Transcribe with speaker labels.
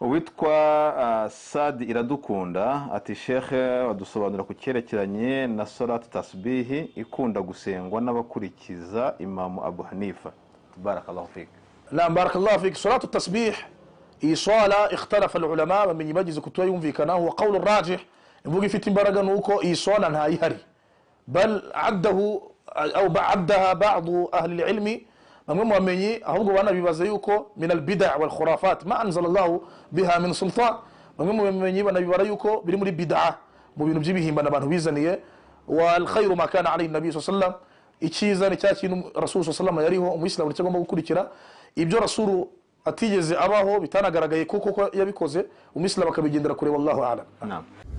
Speaker 1: uwitwa sadi iradukunda ati sheke badusobanura ku cyerekeranye na sorati tasibihi ikunda gusengwa n'abakurikiza imamu abu hanifa barakabaho fike
Speaker 2: نعم بارك الله فيك صلاة التسبيح iyi swala ikhtalafa ulama bamenye bagize kutayumvikanaho wa qawlu rajih imvuga ifite imbaraga nuko iyi swala ntayihari bal addahu au addaha badu ahli lilmi bamwe mu bamenyi ahubwo banabibaza yuko min albida walkhurafat ma anzala llahu biha min sultan bamwe mu bamenyi banabibara yuko biri muri bidaa mu bintu by'ibihimbano abantu bizaniye walkhairu ma kana alaihi nabi saa sallam icyiza ni cya kintu rasulu saa sallam yariho umuyisilamu nicyo agomba gukurikira ibyo rasulu atigeze abaho bitanagaragaye kuko ko yabikoze umuyisilamu akabigendera kure wallahu alam
Speaker 1: inama